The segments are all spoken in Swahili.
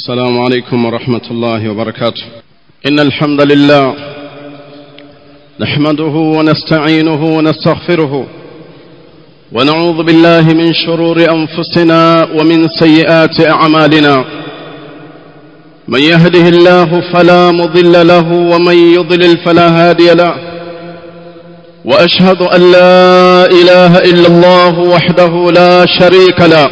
السلام عليكم ورحمة الله وبركاته إن الحمد لله نحمده ونستعينه ونستغفره ونعوذ بالله من شرور أنفسنا ومن سيئات أعمالنا من يهده الله فلا مضل له ومن يضلل فلا هادي له وأشهد أن لا إله إلا الله وحده لا شريك له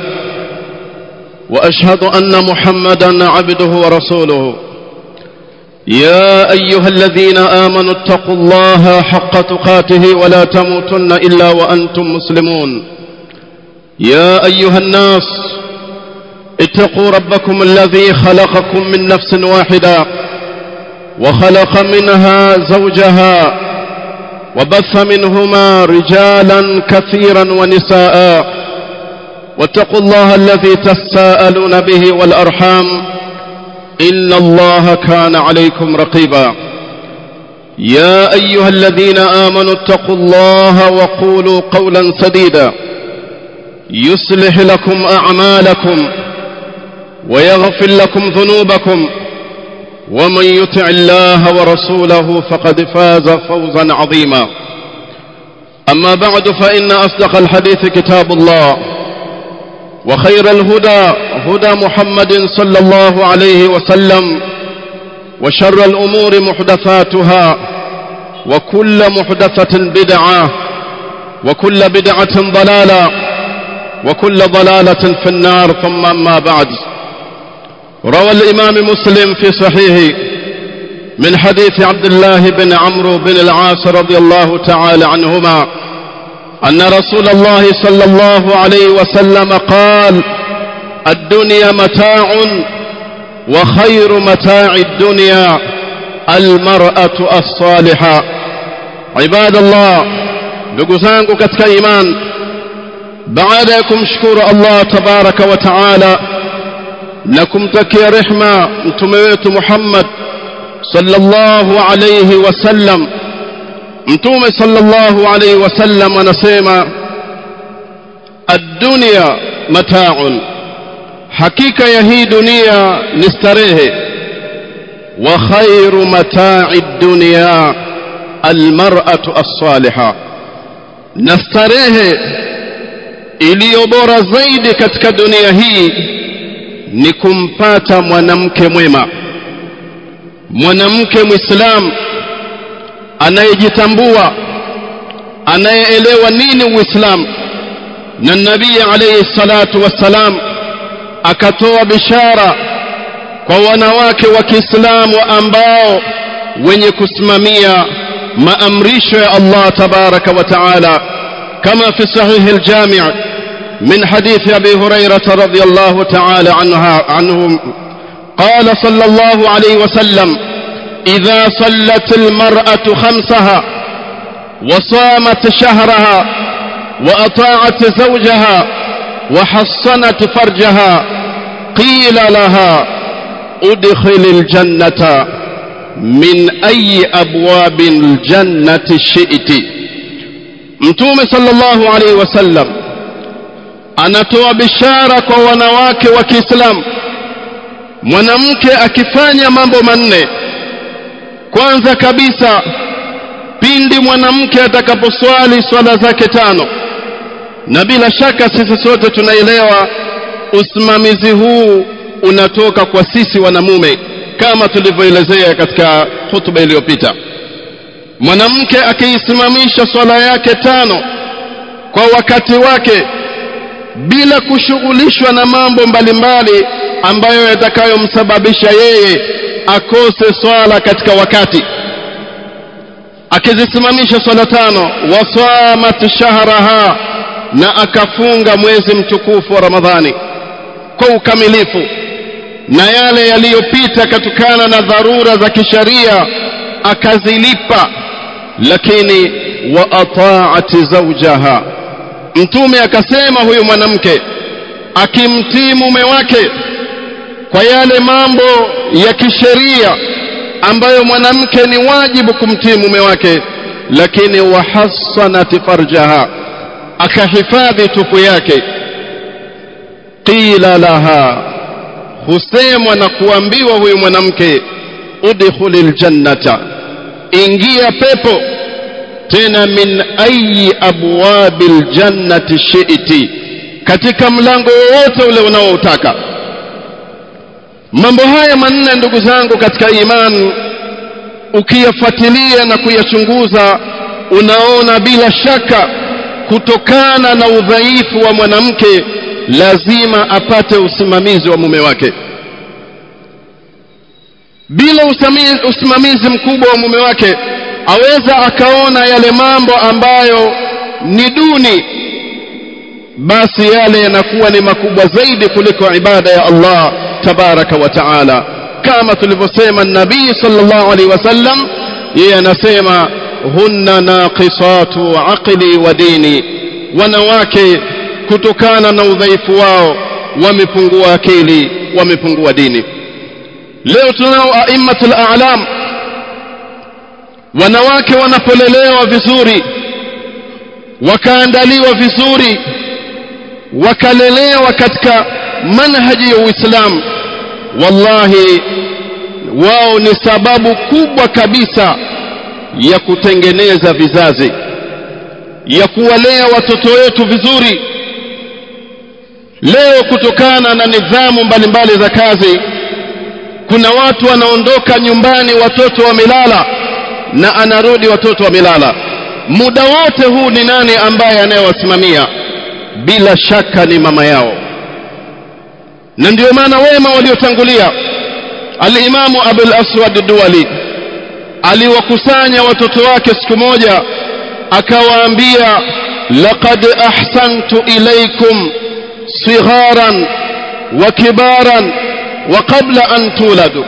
واشهد ان محمدا عبده ورسوله يا ايها الذين امنوا اتقوا الله حق تقاته ولا تموتن الا وانتم مسلمون يا ايها الناس اتقوا ربكم الذي خلقكم من نفس واحده وخلق منها زوجها وبث منهما رجالا كثيرا ونساء واتقوا الله الذي تساءلون به والأرحام إن الله كان عليكم رقيبا يا أيها الذين آمنوا اتقوا الله وقولوا قولا سديدا يصلح لكم أعمالكم ويغفر لكم ذنوبكم ومن يطع الله ورسوله فقد فاز فوزا عظيما أما بعد فإن أصدق الحديث كتاب الله وخير الهدى هدى محمد صلى الله عليه وسلم وشر الأمور محدثاتها وكل محدثة بدعة وكل بدعة ضلالة وكل ضلالة في النار ثم أما بعد روى الإمام مسلم في صحيحه من حديث عبد الله بن عمرو بن العاص رضي الله تعالى عنهما أن رسول الله صلى الله عليه وسلم قال الدنيا متاع وخير متاع الدنيا المرأة الصالحة عباد الله نقزانك كتك إيمان بعدكم شكور الله تبارك وتعالى لكم تكي رحمة متمويت محمد صلى الله عليه وسلم mtume sallallahu alaihi wasallam anasema ad-dunya mata'un hakika ya hii dunia ni starehe wa khairu mata'i ad-dunya al-mar'atu as-salihah na starehe iliyo bora zaidi katika dunia hii ni kumpata mwanamke mwema mwanamke muislamu anayejitambua anayeelewa nini uislamu na nabii alayhi salatu wassalam akatoa bishara kwa wanawake wa Kiislamu ambao wenye kusimamia maamrisho ya Allah tabaraka wa taala kama fi sahih al-jami' من حديث أبي هريرة رضي الله تعالى عنها عنه قال صلى الله عليه وسلم إذا صلت المرأة خمسها وصامت شهرها وأطاعت زوجها وحصنت فرجها قيل لها ادخل الجنة من أي أبواب الجنة شئت متوم صلى الله عليه وسلم anatoa bishara kwa wanawake wa Kiislamu mwanamke akifanya mambo manne kwanza kabisa pindi mwanamke atakaposwali swala zake tano na bila shaka sisi sote tunaelewa usimamizi huu unatoka kwa sisi wanamume kama tulivyoelezea katika hutuba iliyopita mwanamke akiisimamisha swala yake tano kwa wakati wake bila kushughulishwa na mambo mbalimbali ambayo yatakayomsababisha yeye akose swala katika wakati akizisimamisha swala tano wasamat shahraha na akafunga mwezi mtukufu wa Ramadhani kwa ukamilifu na yale yaliyopita kutokana na dharura za kisharia akazilipa lakini wa ataati zawjaha mtume akasema huyu mwanamke akimtii mume wake kwa yale mambo ya kisheria ambayo mwanamke ni wajibu kumtii mume wake lakini wahassanat farjaha akahifadhi tupu yake qila laha husemwa na kuambiwa huyu mwanamke udkhulil jannata ingia pepo tena min ayi abwabil jannati shi'ti katika mlango wowote ule unaoutaka mambo haya manne ndugu zangu katika imani ukiyafuatilia na kuyachunguza unaona bila shaka kutokana na udhaifu wa mwanamke lazima apate usimamizi wa mume wake bila usimamizi, usimamizi mkubwa wa mume wake aweza akaona yale mambo ambayo ni duni basi yale yanakuwa ni makubwa zaidi kuliko ibada ya Allah tabaraka wa taala kama tulivyosema nabii sallallahu alaihi wasallam yeye anasema hunna naqisatu aqli wa dini wanawake kutokana na udhaifu wao wamepungua akili wamepungua dini leo tunao aimmatul a'lam wanawake wanapolelewa vizuri wakaandaliwa vizuri wakalelewa katika manhaji ya Uislamu wallahi wao ni sababu kubwa kabisa ya kutengeneza vizazi ya kuwalea watoto wetu vizuri leo kutokana na nidhamu mbalimbali za kazi kuna watu wanaondoka nyumbani watoto wamelala na anarudi watoto wamelala muda wote huu ni nani ambaye anayewasimamia bila shaka ni mama yao na ndio maana wema waliotangulia alimamu abul aswad duwali aliwakusanya watoto wake siku moja akawaambia laqad ahsantu ilaykum sigharan wa kibaran wa qabla an tuladu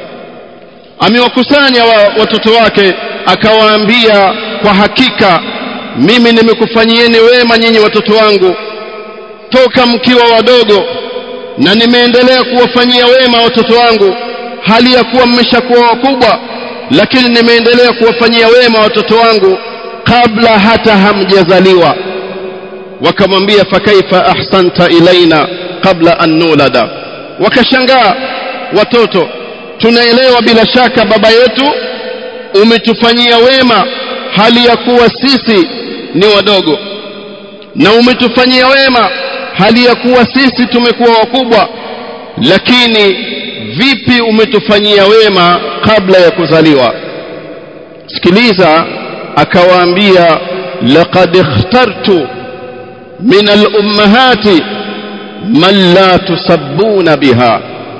amewakusanya wa, watoto wake akawaambia kwa hakika mimi nimekufanyieni wema nyinyi watoto wangu toka mkiwa wadogo na nimeendelea kuwafanyia wema watoto wangu hali ya kuwa mmeshakuwa wakubwa lakini nimeendelea kuwafanyia wema watoto wangu kabla hata hamjazaliwa wakamwambia fakaifa ahsanta ilaina kabla an nulada wakashangaa watoto tunaelewa bila shaka baba yetu umetufanyia wema hali ya kuwa sisi ni wadogo na umetufanyia wema hali ya kuwa sisi tumekuwa wakubwa lakini vipi umetufanyia wema kabla ya kuzaliwa sikiliza akawaambia laqad ikhtartu min al-ummahati man la tusabbuna biha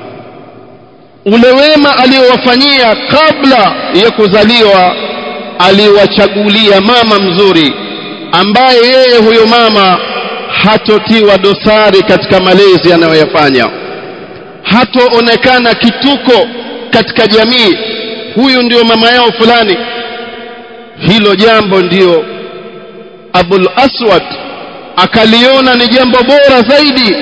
ule wema aliyowafanyia kabla ya kuzaliwa aliwachagulia mama mzuri ambaye yeye huyo mama hatotiwa dosari katika malezi anayoyafanya hatoonekana kituko katika jamii huyu ndio mama yao fulani hilo jambo ndiyo abul aswad akaliona ni jambo bora zaidi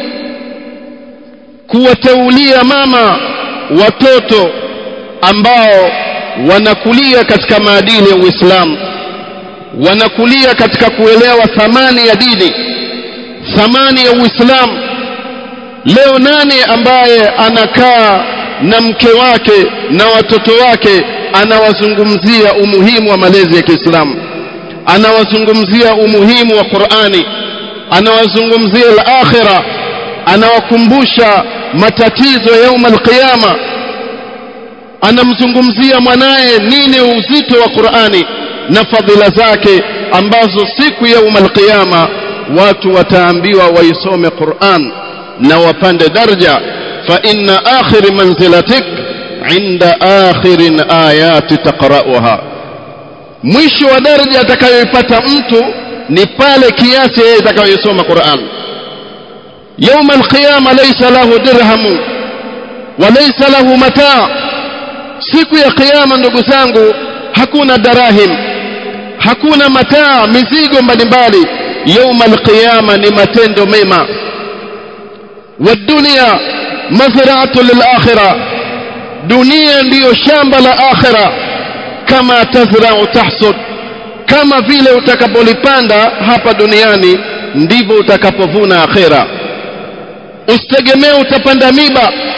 kuwateulia mama watoto ambao wanakulia katika maadili ya Uislamu wanakulia katika kuelewa thamani ya dini thamani ya Uislamu leo nani ambaye anakaa na mke wake na watoto wake anawazungumzia umuhimu wa malezi ya Kiislamu anawazungumzia umuhimu wa Qur'ani anawazungumzia al-akhirah anawakumbusha matatizo ya yaum al-qiyama anamzungumzia mwanaye nini uzito wa Qur'ani na fadhila zake ambazo siku ya yaum al-qiyama watu wataambiwa waisome Qur'an na wapande daraja fa inna akhir manzilatik inda akhirin ayati taqra'uha mwisho wa daraja atakayoipata mtu ni pale kiasi yeye atakayosoma Qur'an يوم القيامة ليس له درهم وليس له متاع siku ya kiyama ndugu zangu hakuna darahim hakuna mataa mizigo mbalimbali yauma alqiyama ni matendo mema wadunia mazraatu lilakhira dunia ndiyo shamba la akhira kama tazrau tahsud kama vile utakapolipanda hapa duniani ndivyo utakapovuna akhira usitegemee utapanda miba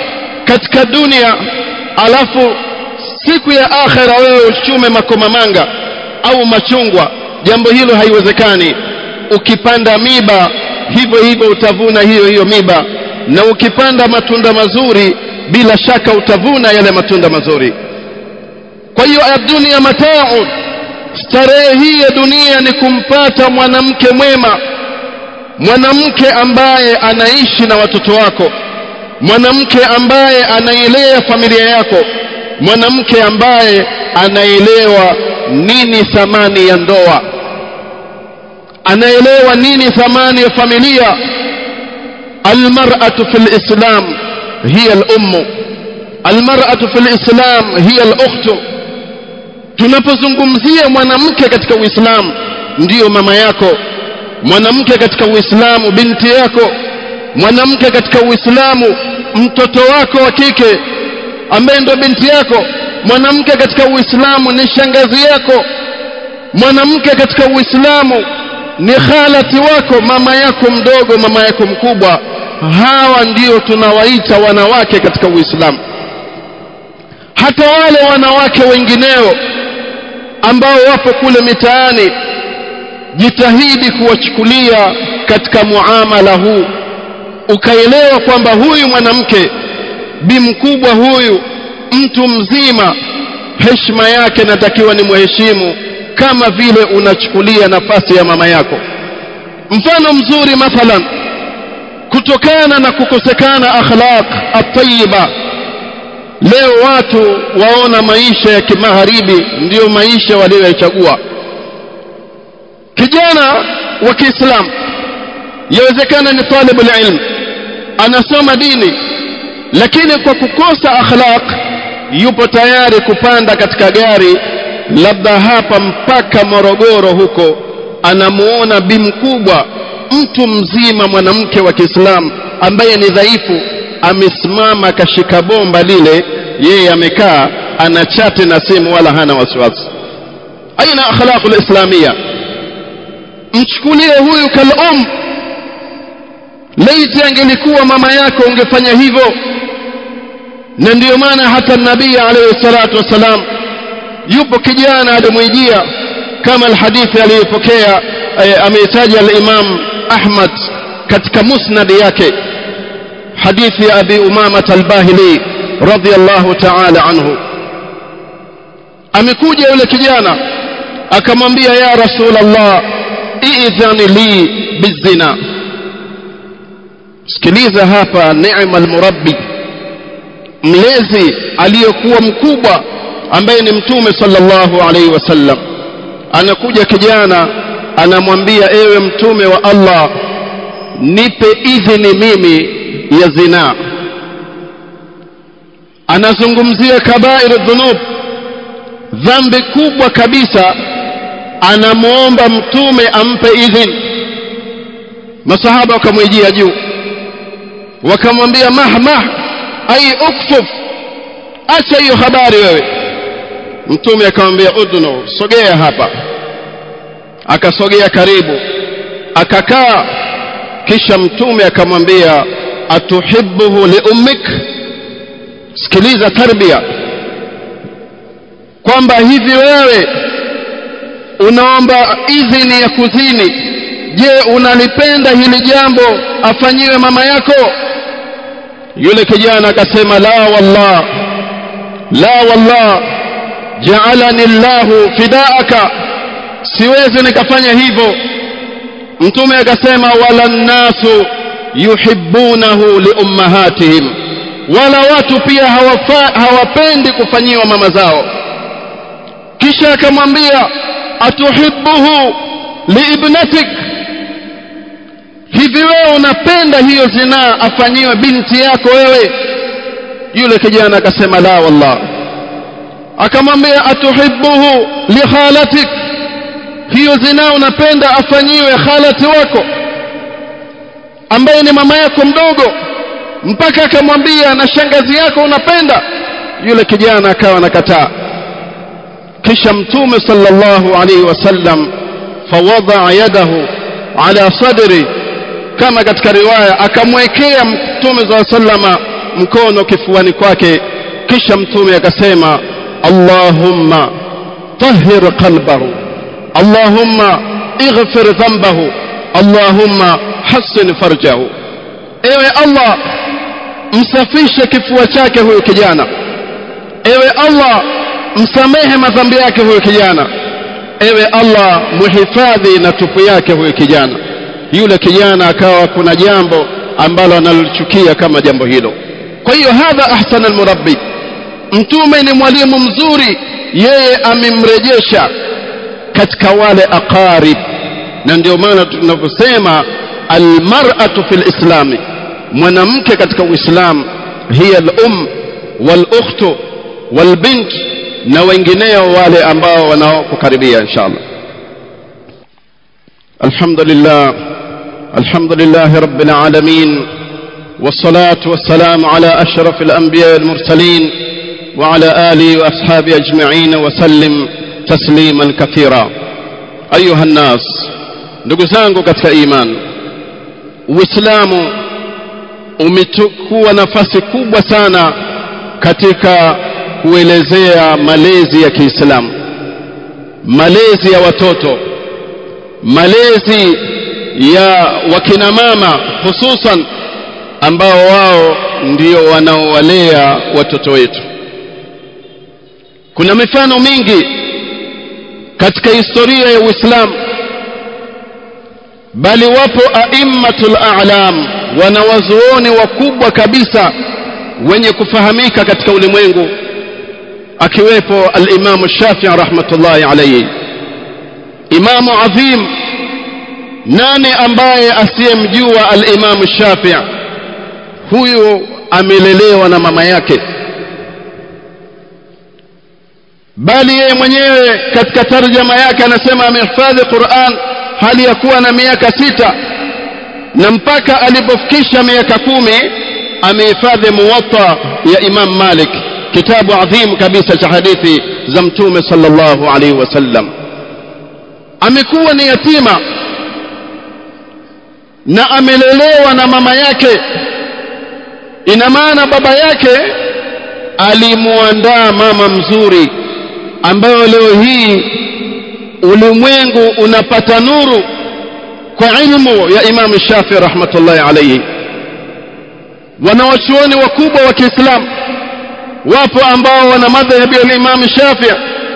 katika dunia alafu siku ya akhera wewe uchume makomamanga au machungwa jambo hilo haiwezekani ukipanda miba hivyo hivyo utavuna hiyo hiyo miba na ukipanda matunda mazuri bila shaka utavuna yale matunda mazuri kwa hiyo dunia matau starehe hii ya dunia ni kumpata mwanamke mwema mwanamke ambaye anaishi na watoto wako mwanamke ambaye anailea familia yako mwanamke ambaye anaelewa nini thamani ya ndoa anaelewa nini thamani ya familia almar'atu fil islam hiya al-ummu almar'atu fil islam hiya al-ukhtu tunapozungumzia mwanamke katika uislamu ndiyo mama yako mwanamke katika uislamu binti yako mwanamke katika uislamu mtoto wako wa kike ambaye ndo binti yako mwanamke katika uislamu ni shangazi yako mwanamke katika uislamu ni khalati wako mama yako mdogo mama yako mkubwa hawa ndio tunawaita wanawake katika uislamu hata wale wanawake wengineo ambao wapo kule mitaani jitahidi kuwachukulia katika muamala huu ukaelewa kwamba huyu mwanamke bi mkubwa huyu mtu mzima heshima yake natakiwa ni mheshimu kama vile unachukulia nafasi ya mama yako mfano mzuri mathalan kutokana na kukosekana akhlaq at-tayyiba leo watu waona maisha ya kimagharibi ndiyo maisha walioyachagua kijana wa Kiislamu yawezekana ni talibul ilm anasoma dini lakini kwa kukosa akhlaq yupo tayari kupanda katika gari labda hapa mpaka Morogoro huko anamuona bi mkubwa mtu mzima mwanamke wa Kiislamu ambaye ni dhaifu amesimama kashika bomba lile yeye amekaa anachati na simu wala hana wasiwasi aina akhlaqul islamia mchukulie huyu kalum laiti angelikuwa mama yako ungefanya hivyo na ndiyo maana hata nabii alayhi salatu wasalam yupo kijana alimwijia kama alhadithi aliyopokea ameitaja al-Imam Ahmad katika musnad yake hadithi ya Abi Umama al-Bahili radhiyallahu ta'ala anhu amekuja yule kijana akamwambia ya Rasulullah idhan li bizina sikiliza hapa neema almurabbi mlezi aliyokuwa mkubwa ambaye ni mtume sallallahu alaihi wasallam anakuja kijana anamwambia ewe mtume wa Allah nipe idhini mimi ya zina anazungumzia kabair dhunub dhambi kubwa kabisa anamuomba mtume ampe idhini masahaba wakamwijia juu wakamwambia mahmah ai ukfuf acha hiyo habari wewe mtume akamwambia udnu sogea hapa akasogea karibu akakaa kisha mtume akamwambia atuhibbuhu liummik sikiliza tarbia kwamba hivi wewe unaomba idhini ya kuzini je unalipenda hili jambo afanyiwe mama yako yule kijana akasema la wallah la wallah ja'alani Allahu fidaaka siwezi nikafanya hivyo mtume akasema wala nasu yuhibbunahu liummahatihim wala watu pia hawafa, hawapendi kufanyiwa mama zao kisha akamwambia atuhibbuhu liibnatik hivi wewe unapenda hiyo zinaa afanyiwe binti yako wewe yule kijana akasema la wallah akamwambia atuhibbuhu li khalatik hiyo zinaa unapenda afanyiwe khalati wako ambaye ni mama yako mdogo mpaka akamwambia na shangazi yako unapenda yule kijana akawa nakataa kisha mtume sallallahu alaihi wasallam fawadaa yadahu ala sadri kama katika riwaya akamwekea mtume za sallama mkono kifuani kwake kisha mtume akasema allahumma tahhir qalbahu allahumma ighfir dhanbahu allahumma hassin farjahu ewe allah msafishe kifua chake huyu kijana ewe allah msamehe madhambi yake huyu kijana ewe allah muhifadhi na tupu yake huyu kijana yule kijana akawa kuna jambo ambalo analichukia kama jambo hilo kwa hiyo hadha ahsan almurabbi mtume ni mwalimu mzuri yeye amemrejesha katika wale aqarib na ndio maana tunavyosema almar'atu fil islami mwanamke katika uislamu hiya al-um wal-ukhtu wal-bint na wengineo wale ambao wanaokukaribia inshallah alhamdulillah alhamdulillah rabbil alamin والصلاة والسلام على أشرف الأنبياء المرسلين وعلى آله وأصحابه أجمعين وسلم تسليما كثيرا أيها الناس نقزانكو كتك إيمان Uislamu umechukua nafasi kubwa sana katika kuelezea malezi ya Kiislamu, malezi ya watoto, malezi ya wakina mama hususan ambao wao ndio wanaowalea watoto wetu. Kuna mifano mingi katika historia ya Uislamu bali wapo aimmatul a'lam wanawazuoni wakubwa kabisa wenye kufahamika katika ulimwengu akiwepo al-Imam Shafi'i rahmatullahi alayhi imamu adhim nani ambaye asiyemjua al-Imam Shafi'i huyu amelelewa na mama yake bali yeye mwenyewe katika tarjama yake anasema amehifadhi Qur'an hali ya kuwa na miaka sita na mpaka alipofikisha miaka kumi amehifadhi muwatta ya Imam Malik kitabu adhim kabisa cha hadithi za mtume sallallahu alaihi wasallam amekuwa ni yatima na amelelewa na mama yake ina maana baba yake alimuandaa mama mzuri ambayo leo hii ulimwengu unapata nuru kwa ilmu ya Imam Shafi rahmatullahi alayhi wanawachuoni wakubwa wa Kiislamu wapo ambao wana madhhabi ya Imam Shafi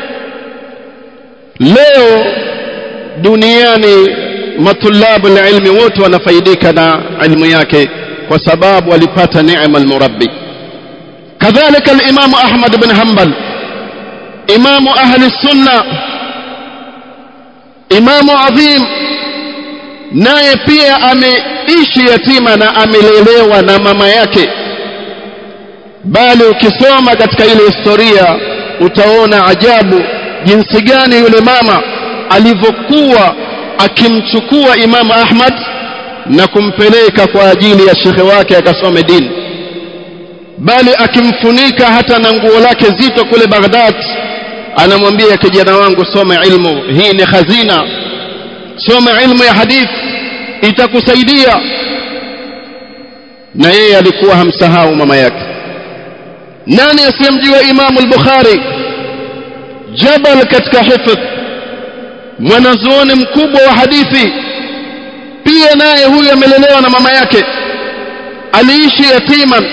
leo duniani matulabu ilmi wote wanafaidika na ilmu yake kwa sababu walipata neema almurabbi kadhalika al-Imam Ahmad bin Hanbal imamu ahli sunna imamu adhim naye pia ameishi yatima na amelelewa na mama yake bali ukisoma katika ile historia utaona ajabu jinsi gani yule mama alivyokuwa akimchukua imamu Ahmad na kumpeleka kwa ajili ya shekhe wake akasome dini bali akimfunika hata na nguo lake zito kule Baghdad anamwambia kijana wangu soma ilmu hii ni khazina soma ilmu ya hadith itakusaidia na yeye alikuwa hamsahau mama yake nani asiyemjua imamu al-bukhari jabal katika hifdh mwanazuoni mkubwa wa hadithi pia naye huyu amelelewa na mama yake aliishi yatiman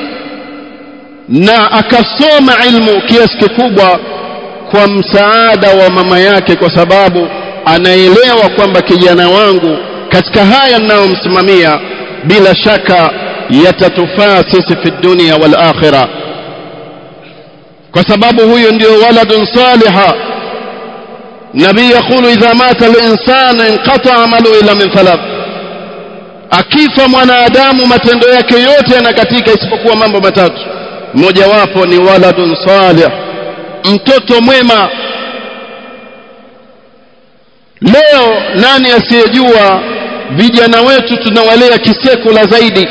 na akasoma ilmu kiasi kikubwa kwa msaada wa mama yake kwa sababu anaelewa kwamba kijana wangu katika haya ninayomsimamia bila shaka yatatufaa sisi fi dunia wal akhirah kwa sababu huyo ndio waladun saliha nabii yakulu idha mata al-insanu inqata amalu ila min thalath akifa mwanadamu matendo yake yote yanakatika isipokuwa mambo matatu mojawapo ni waladun salih mtoto mwema leo nani asiyejua vijana wetu tunawalea kisekula zaidi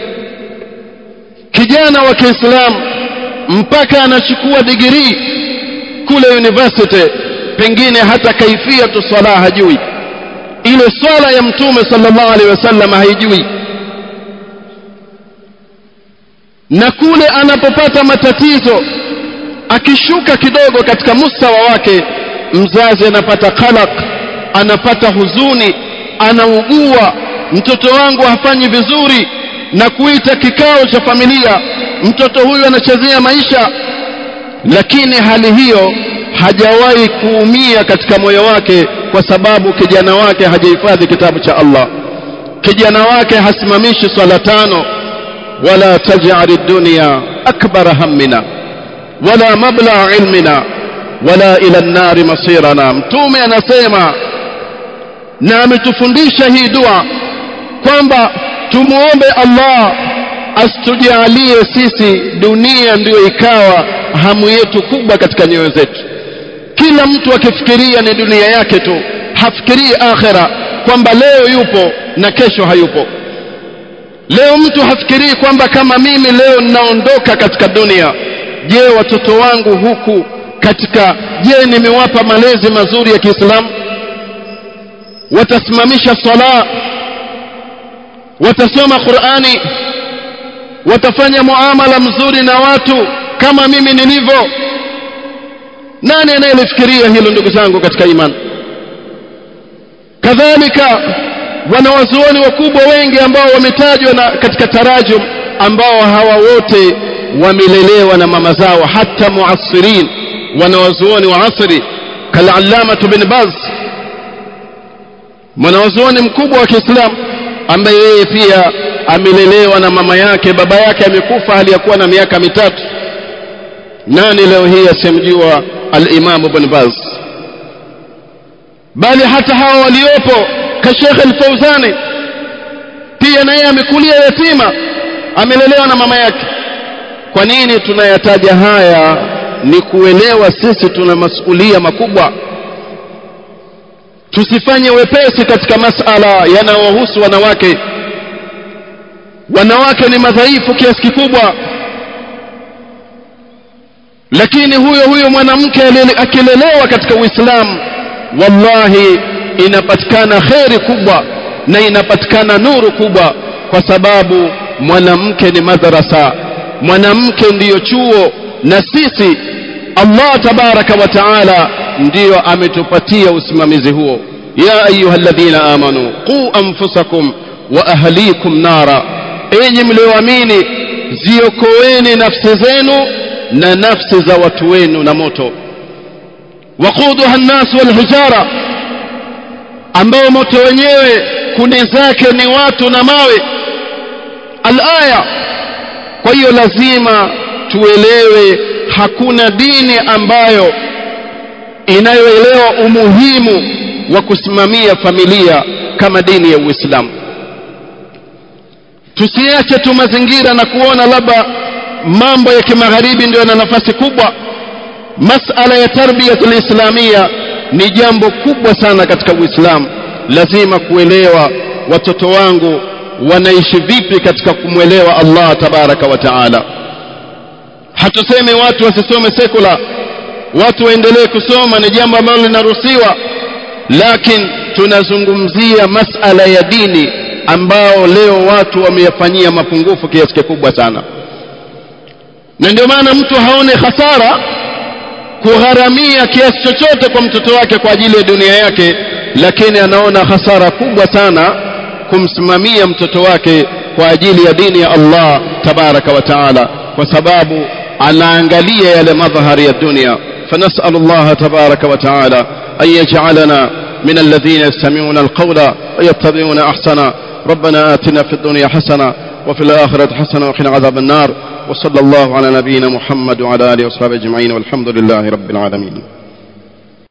kijana wa Kiislamu mpaka anachukua digrii kule university pengine hata kaifia tu swala hajui ile swala ya mtume sallallahu alaihi wasallam haijui na kule anapopata matatizo akishuka kidogo katika mustawa wake mzazi anapata qalaq anapata huzuni anaugua mtoto wangu hafanyi vizuri na kuita kikao cha familia mtoto huyu anachezea maisha lakini hali hiyo hajawahi kuumia katika moyo wake kwa sababu kijana wake hajahifadhi kitabu cha Allah kijana wake hasimamishi swala tano wala taj'al ad-dunya akbar hammina wala mabla ilmina wala ila an-nar masirana mtume anasema na ametufundisha hii dua kwamba tumuombe Allah asitujalie sisi dunia ndiyo ikawa hamu yetu kubwa katika nyoyo zetu kila mtu akifikiria ni dunia yake tu hafikirii akhera kwamba leo yupo na kesho hayupo leo mtu hafikirii kwamba kama mimi leo ninaondoka katika dunia je watoto wangu huku katika je nimewapa malezi mazuri ya Kiislamu watasimamisha sala watasoma Qur'ani watafanya muamala mzuri na watu kama mimi nilivyo nani anayelifikiria hilo ndugu zangu katika imani kadhalika wanawazuoni wakubwa wengi ambao wametajwa na katika tarajum ambao hawa wote wamelelewa na mama zao hata muasirin wanawazuoni wa asri kalallama bin baz mwanawazuoni mkubwa wa Kiislamu ambaye yeye pia amelelewa na mama yake baba yake amekufa hali ya kuwa na miaka mitatu nani leo hii asemjua al-Imam Ibn Baz bali hata hawa waliopo ka Sheikh al-Fauzani pia naye amekulia yatima amelelewa na mama yake kwa nini tunayataja haya ni kuelewa sisi tuna masulia makubwa tusifanye wepesi katika masala yanayohusu wanawake wanawake ni madhaifu kiasi kikubwa lakini huyo huyo mwanamke akilelewa katika Uislamu wallahi inapatikana kheri kubwa na inapatikana nuru kubwa kwa sababu mwanamke ni madrasa mwanamke ndiyo chuo na sisi Allah tabaraka wa taala ndiyo ametupatia usimamizi huo ya ayyuhalladhina amanu qu anfusakum wa ahlikum nara enyi mlioamini ziokoeni nafsi zenu na nafsi za watu wenu na moto waquduha an-nas wal hijara ambao moto wenyewe kuni zake ni watu na mawe al-aya kwa hiyo lazima tuelewe hakuna dini ambayo inayoelewa umuhimu wa kusimamia familia kama dini ya Uislamu tusiache tu mazingira na kuona labda mambo ya kimagharibi ndio yana nafasi kubwa masala ya tarbiyatul islamia ni jambo kubwa sana katika Uislamu lazima kuelewa watoto wangu wanaishi vipi katika kumwelewa Allah tabaraka wa taala hatusemi watu wasisome sekula watu waendelee kusoma ni jambo ambalo linaruhusiwa lakini tunazungumzia masala ya dini ambao leo watu wameyafanyia mapungufu kiasi kikubwa sana na ndio maana mtu haone hasara kugharamia kiasi chochote kwa mtoto wake kwa ajili ya dunia yake lakini anaona hasara kubwa sana kumsimamia mtoto wake kwa ajili ya dini ya Allah tabaraka wa taala kwa sababu anaangalia yale madhahari ya dunia فنسأل الله تبارك وتعالى أن يجعلنا من الذين يستمعون القول ويتبعون أحسنا ربنا آتنا في الدنيا حسنة وفي الآخرة حسنة وقنا عذاب النار وصلى الله على نبينا محمد وعلى آله وصحبه أجمعين والحمد لله رب العالمين